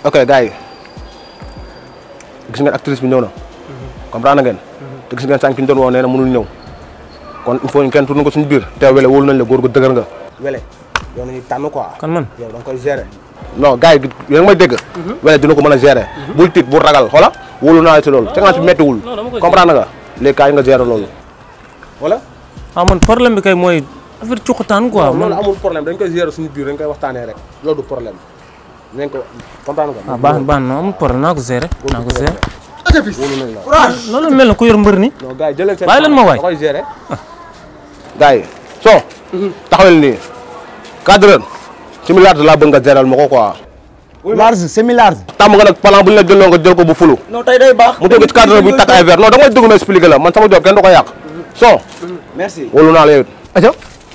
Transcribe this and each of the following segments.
ok gars yi gis ngeen actrice bi ñëw na comprendre ngeen te gis ngeen sànq ki ñu doon woo nee na mënul ñëw kon il faut ñu kenn tourné ko suñu biir te wele wóolu nañ la góor gu dëgër nga wele yow nañuy tànn quoi kan man yow da nga koy gérer non gars yi yéen a may dégg wele dina ko mën a gérer bul tiit bul ragal xoola wóolu naa la ci loolu cinquante bi méttiwul non, dama koy comprendre nga léegi kaay nga gérer loolu wala ah man problème bi kay mooy affaire cuqataan quoi loolu man amul problème dañ koy gérer suñu biir dañ koy waxtaanee rek loolu du problème nañ ko comprendre nga ah baax baax na amul problème naa ko gérer naa ko gérer wóolu nañ la loolu mel na ku yor mbër ni non gars yi jëleen seen Bàyyi leen ma waay. da koy gérer gars yi soo taxawel nii cadreur ci milliard laa bëgg nga géral ma ko quoi large semi large. tàmm nga nag plan bu ñu la jëloo nga jël ko bu fulu non tey day baax. mu jóge ci cadreur bi takk ay verre non da ngay dugg ma expliqué la man sama job kenn du ko yàq soo merci. wóolu naa la yow it aja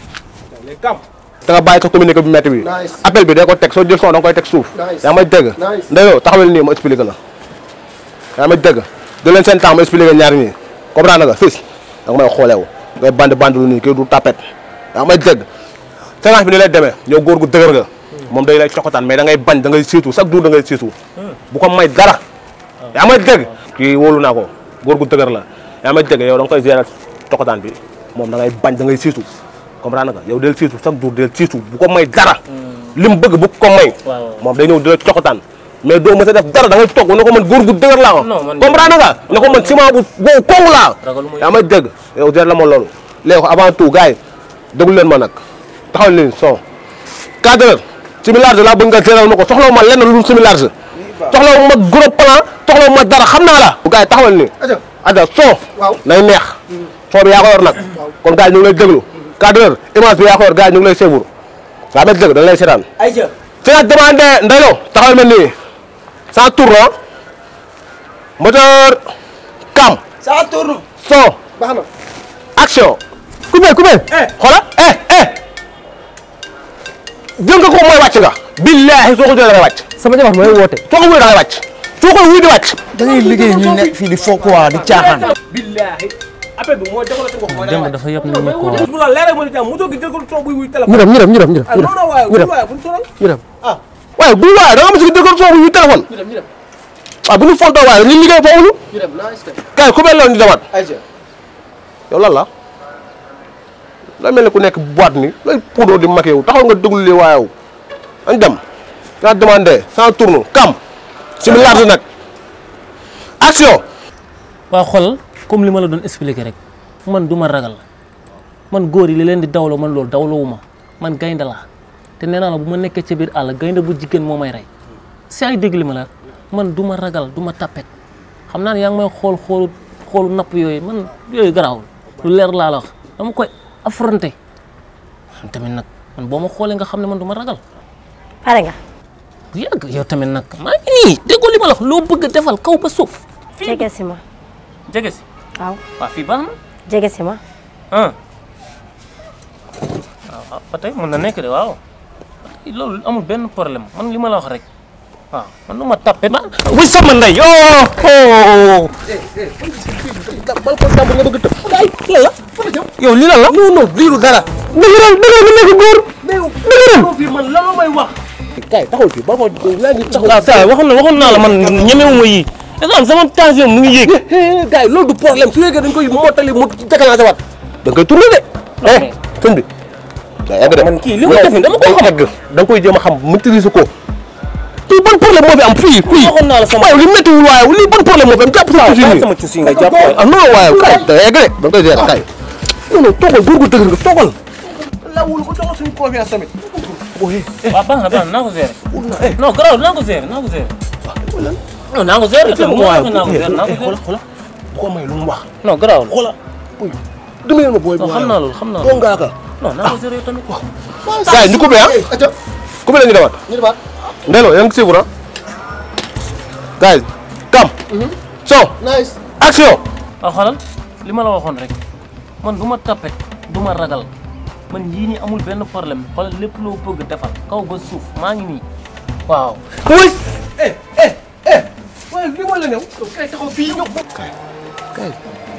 da nga bàyyi sa communiqué bi métti bi Nice. appel bi day ko teg soo jël son da nga koy teg suuf Nice. yaa may dégg Nice. ndeyoo taxawel nii ma expliqué la yaa may dégg jël leen seen temps ma expliqué ñaari ñi comprendre nga fils da nga may xooleewu ngay bandi bandi lu nii kii du tapet yaa may dégg séance bi ni lay demee yow góor gu dëgër nga moom day lay coxataan mais da ngay bañ da ngay siitu chaque jour da ngay siitu bu ko may dara yaa may dégg kii wóolu naa ko góor gu dëgër la yaa may dégg yow da nga koy gérer coxataan bi moom da ngay bañ da ngay siitu comprendre nga yow del siitu chaque jour del siitu bu ko may dara li mu bëgg bu ko may moom day ñëw di la coxataan mais doo mës a def dara da ngay toog ne ko man góor gu dëgër laa Non, man- comprendre nga ne ko man ciment bu boobu kongu laa Ragaluma yaa may dégg yow gérer la ma loolu léegi ko avant tout gars yi déglu leen ma nag taxawal leen son cadreur semi large laa bëgg nga gérer ma ko soxlawu ma lenn lu dul semi large soxlawu ma gros plan soxlawu ma dara xam naa la bu gars yi taxawal ni aja ada son waaw. nay neex son bi yaa ko yor nag kon gars yi ñu ngi lay déglu cadreur image bi yaa ko yor gars yi ñu ngi lay séebour yaa may dégg dañ lay seetaan ayca. c'est la demande ndeylo taxawal ma nii sans tourne moteur cam ça tourne. son baax na. action coupé coupé xoola eh eh jël nga ko mooy wàcc nga billaahi soo ko jëlee da ngay wàcc sama jabar mooy woote. soo ko wuy da ngay wàcc soo ko wuy di wàcc da ngay liggéey ñu nekk fii di fo quoi di caaxaan. billaahi appel bi mooy développé nga ko mooy démb dafa yëpp nit ñi quoi bu la leeral mo di jàmm mu jóg jël ko toog buy wuy ñu téléphone dem ñu dem ñu dem ñu dem. ah non non waaye ñu dem waaye bu ñu sonal ñu dem. waaye bu waaye da nga mos a jël ko toog buy wuy téléphone ñu dem ñu dem ah bu ñu fontoo waaye ñu liggéey foofu ñu ñu dem nice kay. kay ku mel noonu ñu demaat ayca. yow lan la la mel ne ku nekk boîte ni lay poudre di maqué wu taxaw nga déglu li waayew añ dem yaa demandé sans tourne kam si mi large nag action waa xool comme li ma la doon expliquer rek man du ma ragal man góor yi li leen di dawloo man loolu dawloowu ma man gaynde laa te nee naa la bu ma nekkee ca biir àll gaynde bu jigéen moo may rey si ay dégg li ma la man du ma ragal du ma tappet xam naa ne yaa ngi may xool xoolu xoolu napp yooyu man yooyu garaawul lu leer laa la wax dama koy affronter man tamit nag man boo ma xoolee nga xam ne man du ma ragal pare nga bu yàgg yow tamit nag maa ngi nii déggoo li ma la wax loo bëgg a defal kaw ba suuf jege si ma jege si waaw waaw fii baax na jege si ma ah waaw ba tey mën na nekk de waaw loolu amul benn problème man li ma la wax rek waaw man nu ma tapé ma wuy sama ndey yoo oh bal ko jàmbur nga bëgg tëb ay lan la yow lii lan la non non liiru dara dëgëral dëgëral nga nekk góor dëgëral fii man lan la may wax kay taxawul fii bal ko laa ngi taxaw waaw saa waxoon na waxoon naa la man ñemewuma yii dafa am sama tension mu ngi yéeg gars yi loolu du problème su yeggee dañ koy mottali mu déclenché waat da nga koy tourné de eh sëñ bi daa yàgg de man kii li ma def nii dama ko xam egg da nga koy jéem a xam maîtriser ko kii ban problème moo fi am fii fii waxoon naa la sama waaye li méttiwul waaye lii ban problème moo fi am jàpp sa tuuti nii sama cuusi nga jàpp ah non waaye kay da yegg de da nga koy gérer kay non non toogal góor gu dëgër nga toogal lawul ko jox suñu confiance tamit waaw baax na baax na naa ko gérer non garaaw naa ko gérer naa ko gérer non naa ko gérer tamit mu wax naa ko gérer naa ko gérer xola bu ko may lu mu wax non garaaw xola uy dimbali ma booy non xam naa loolu xam naa doo loolu ngaa ka non naa ko gérer yow tamit gars yi ñu coupé ah aca coupé la ñu demaat ñu demaat. ndelo yaa ngi suivre ah gars yi kam son nice. action waaw xoolal li ma la waxoon rek man du ma tapet du ma ragal man yii nii amul benn problème xoolal lépp loo bëgg defal kaw ba suuf maa ngi nii waaw oui eh eh eh waaye li ma la ñëw kay taxaw fii ñëw kay kay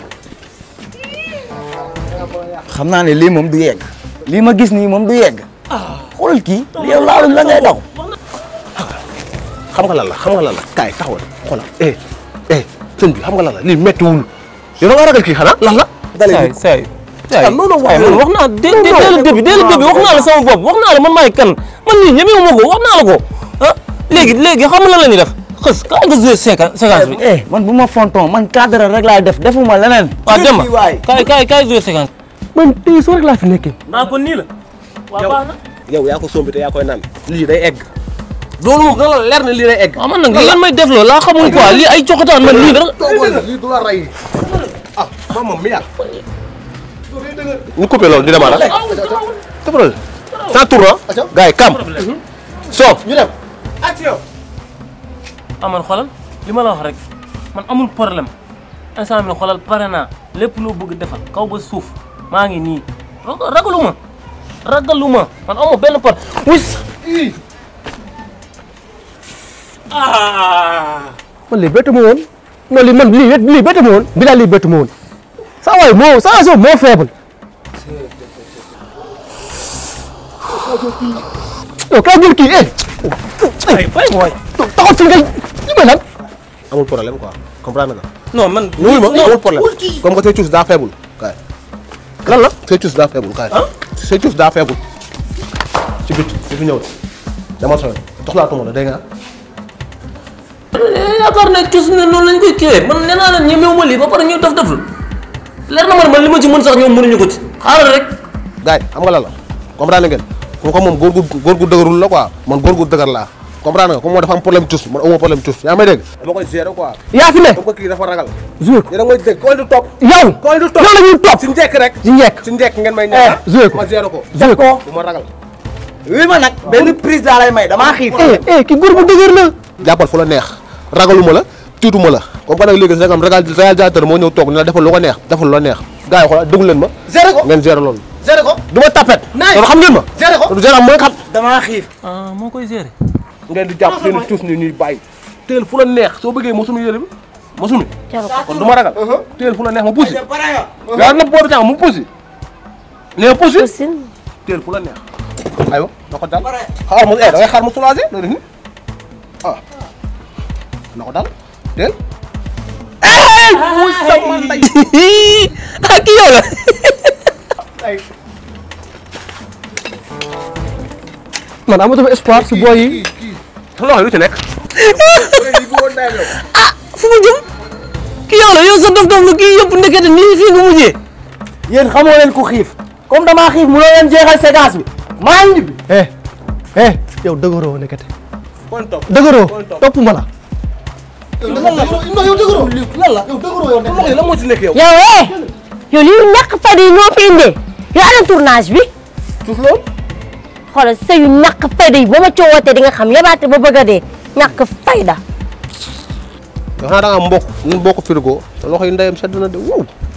xam naa ne lii moom du yegg. lii ma gis nii moom du yegg. xoolal kii. yow laaluñ la ngay daw. xam nga lan la xam nga lan la kaay taxawal xoolal eh eh sëñ bi xam nga lan la lii méttiwul yow da nga ragal kii xanaa lan la. saay saay saay ah non non saay man wax naa dé dé dès le début dès le début wax naa la sama bopp wax naa la man maay kan man nii ñemewu ma ko wax naa la ko ah léegi léegi xam nga lan la ñuy def xës kaay nga joué séquence séquence bi eh man bu ma fonton man cadre rek laay def defuma leneen. waaw dem fii waay. kaay kaay kaay joué séquence man tey soo rek laa fi nekkee. naa ko nii la waaw baax na yow yaa ko sombi te yaa koy naan lii day egg. loolu moom dana la leer ne lii day egg. waaw man nag li ngeen may def loolu laa xamul quoi lii ay coxataan man nii dara toogal lii du la rey. ah man moom mi yàgg. ñu coupé loolu di demaat ah. tëbal. sans tour ah. gars yi kam. soo ñu dem. ah man xoolal li ma la wax rek man amul problème instant bi xoolal pare naa lépp loo bëgg defal kaw ba suuf maa ngi nii ragal- ragaluma ragaluma man amoo benn par wis ah man lii bettu ma woon non lii man lii lii bettu ma woon bi daal lii bettu ma woon saa waay moo saa waay moo faible yow kaa jël kii eh ay bay mooy taxaw fi ngay li may lan amul problème quoi comprendre nga. non man wuy ma amul problème comme que say cuus daa faible kaay. lan la say cuus daa faible kaay. say cuus daa faible. ci bit ci fi ñëw dama sooy doxlaatuma la dégg nga. yaakaar ne cus ne noonu lañ koy kiiwee man nee naa leen ñemewu ma lii ba pare ñu def deful leer na ma ne man li ma ci mën sax ñoom mënuñu ko ci xaaral rek gars yi xam nga lan la comprendre ngeen comme que moom góor gu góor gu dëgërul la quoi man góor gu dëgër laa comprendre nga comme moo dafa am problème cuus man amoo problème cuus yaa may dégg. dama koy gérer quoi. yaa fi ne comme que kii dafa ragal. joué ko yéen a ngi may dégg koo di topp. yow koo di topp yow la ñuy topp si njëkk rek. si njëkk si njëkk ngeen may eh ñaan. joué ko ma gérer ko. joué ko bu ma ragal. wi ma nag benn prise laa lay may damaa xiif. eh eh ki góor bu dëgër la jàppal fu la neex ragaluma la tiituma la comme que nag léegi sax am ragal réalisateur moo ñëw toog ne la defal lu ko neex defal lu la neex gars yi xoolal déglu leen ma géré ko ngeen gérer loolu géré ko du ma tapet Nice. loolu xam ngeen ma géré ko du gérer mooy xam damaa xiif. ah moo koy gérer ngeen di jàpp seen tuus ni ñuy bàyyi teel fu la neex soo bëggee mosumi yére bi mosumi jaru ko kon du ma ragal teel fu la neex ma puusi pare nga. yaa na boobu tàng mu puusi nee na puusi Poussine teel fu la neex aywa na ko dal xaar mu eh da ngay xaar mu soulagé loolu ni ah na ko dal teel ah kii yow la man amatuma espoir si booy yi sa loxo yi lu ci nekk fu mu jëm kii yow la yow sa dof dof lu kii yëpp ndekete nii fii nga mujjee yéen xamoo leen ku xiif comme damaa xiif mu leen jeexal séquence bi maa ngi ñibbi. eh eh yow dëgëroo nekkate kon topp dëgëroo topp ma la non yow dëgëroo lan la yow dëgëroo yow loxo yi lan moo ci nekk yow yow eh yow lii ñàkk fayda yi ñoo fi indee yow ana tournage bi suuf loolu xoolal sa yu ñàkk fayda yi ba ma coowatee di nga xam yabaate ba bëgg a dee ñàkk fayda yow xanaa da nga mbokk ñun bokk frigo te loxo yi ndeyam sedd na de wow